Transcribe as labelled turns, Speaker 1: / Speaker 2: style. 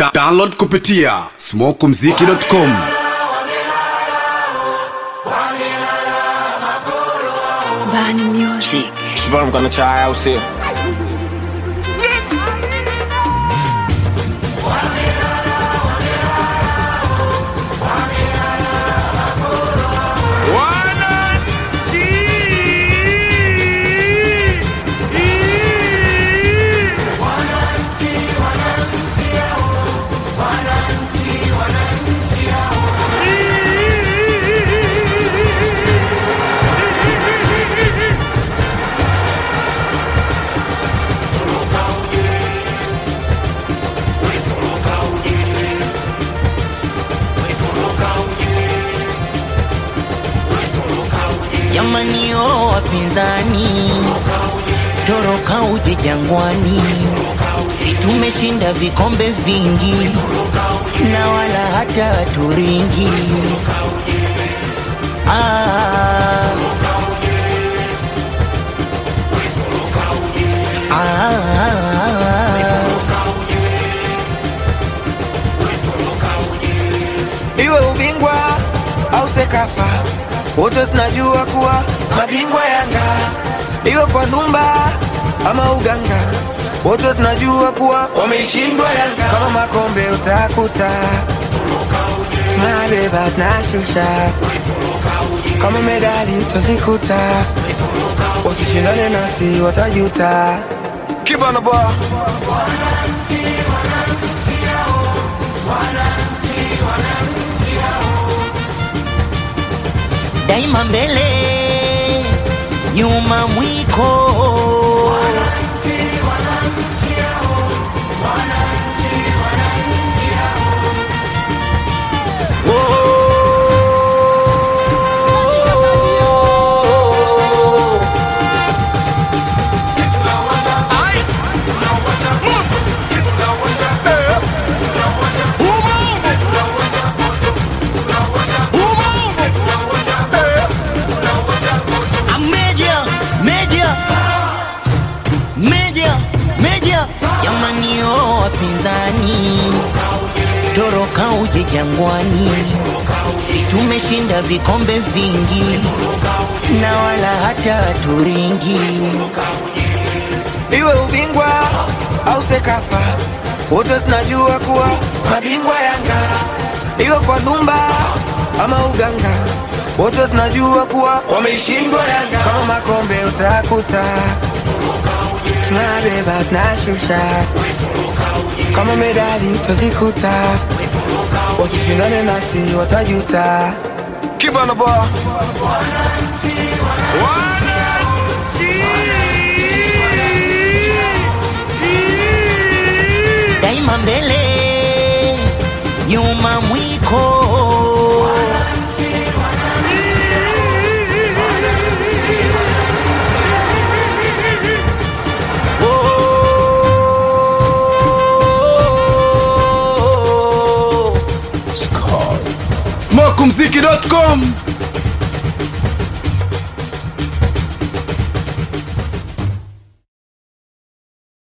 Speaker 1: Da download kupitia smokumziki.com.
Speaker 2: Bani Music.
Speaker 3: Shabam kana chai au sio?
Speaker 4: Jamani o wapinzani, toroka uje Jangwani, si tumeshinda vikombe vingi na wala hata turingi. Ah. Ah.
Speaker 3: Iwe ubingwa au Sekafa, wote tunajua kuwa mabingwa Yanga. Iwe kwa Dumba ama Uganga, wote tunajua kuwa wameishindwa Yanga. Kama makombe utakuta tunabeba tunashusha, kama medali utazikuta, wasishindane nasi watajuta. Kibana boy.
Speaker 4: daima mbele, nyuma mwiko. Ah, Meja, meja, meja, meja, jamani o wapinzani, toroka uje Jangwani, si tumeshinda vikombe vingi na wala hata turingi.
Speaker 3: iwe ubingwa au Sekafa, wote tunajua kuwa mabingwa Yanga. Iwe kwa Dumba ama Uganga, wote tunajua kuwa wameishindwa Yanga. Kama makombe utakuta tunabeba tunashusha, kama medali utazikuta, wasishindane nasi watajuta. Kibana boy.
Speaker 4: daima mbele, nyuma mwiko.
Speaker 1: smokumziki.com.